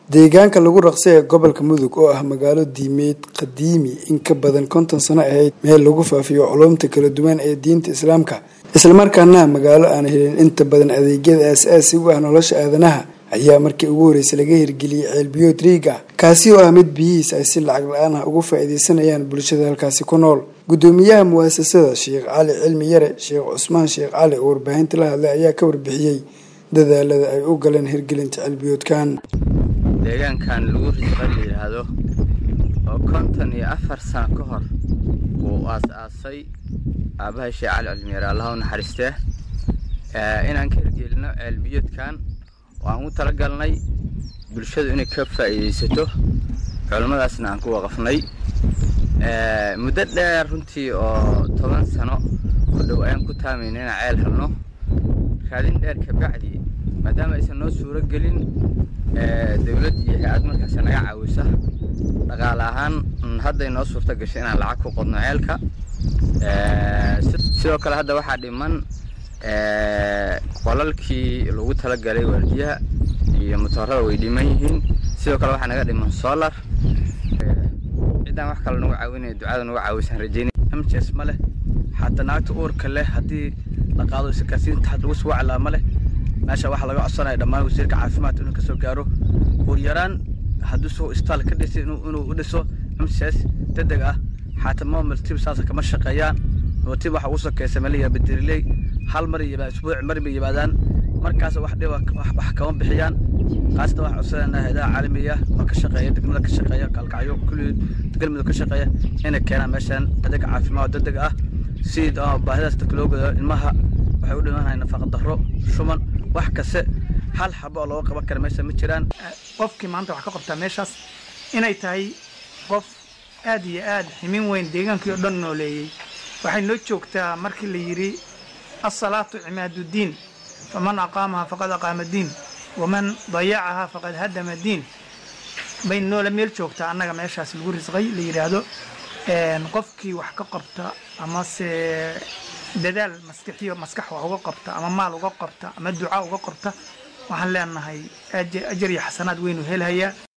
deegaanka lagu raqsay ee gobolka mudug oo ah magaalo diimeed qadiimi in ka badan konton sano ahayd meel lagu faafiyo culumta kala duwan ee diinta islaamka islamarkaana magaalo aan helin inta badan adeegyada aas-aasi u ah nolosha aadanaha ayaa markii ugu horreysay laga hirgeliyey ceelbiyood riig ah kaasi oo ah mid biyihiis ay si lacag la-aan ah ugu faa-iideysanayaan bulshada halkaasi ku nool guddoomiyaha muwaasasada sheekh cali cilmi yare sheekh cusmaan sheekh cali oo warbaahinta la hadlay ayaa ka warbixiyey dadaalada ay u galeen hirgelinta ceelbiyoodkan deegaankan lagu risqa la yidhaahdo oo konton iyo afar sano ka hor uu aas-aasay aabbahay sheekh cali cilmiyare allaha u naxariistee inaan ka hirgelino ceelbiyoodkan waan u talagalnay bulshadu inay ka faa'iidaysato culimmadaasna aan ku waqafnay muddo dheer runtii oo toban sano ku dhow ayaan ku taamayna inaan ceel helno raadin dheer kabacdi maadaama aysan noo suuro gelin dowlad iyo hay-ad markaas naga caawisa dhaqaale ahaan hadday noo suurto gashay inaan lacag ku qodno ceelka sidoo kale hadda waxaa dhiman qolalkii lagu talagalay waardiyaha iyo motoorada way dhiman yihiin sidoo kale waxaa naga dhiman solar ciddaan wax kale nagu caawinaya ducada nagu caawisaan rajeynay mts ma leh xataa naagta uurka leh haddii la qaado isakaasiinta had lagu suwaclaa ma leh meesha waxaa laga codsanaya dhammaan wasiirka caafimaadka inuu kasoo gaaro uur yaraan hadduu soo istaal ka dhisay inuu u dhiso mcs degdeg ah xataa momaltib saasa kama shaqeeyaan mootib waxa ugu sokeysa maliya badiriley hal mar isbuuc mar bay yimaadaan markaas wax dhiba wax kama bixiyaan qaasatan waxaa codsanayna hayadaha caalamiga oo ka shaqeeya degmada ka shaqeeya kalkacyo kulli galmudug ka shaqeeya inay keenaan meeshan adeeg caafimaad degdeg ah si baahidaas dadka loo godo ilmaha waxay u dhimanahay nafaqa darro shuman wax kaste hal xabo oo looga qaban kara meesha ma jiraan qofkii maanta wax ka qabtaa meeshaas inay tahay qof aad iyo aad ximin weyn deegaankii oo dhan nooleeyey waxay noo joogtaa markii la yidhi asalaatu cimaaduddiin faman aqaamaha faqad aqaama diin waman dayacahaa faqad hadama diin bay noola meel joogtaa annaga meeshaas lagu risqay la yidhaahdo qofkii wax ka qabta amase dadaal maskixiyo maskax wax uga qabta ama maal uga qabta ama duca uga qabta waxaan leenahay ajar iyo xasanaad weynu helhayaa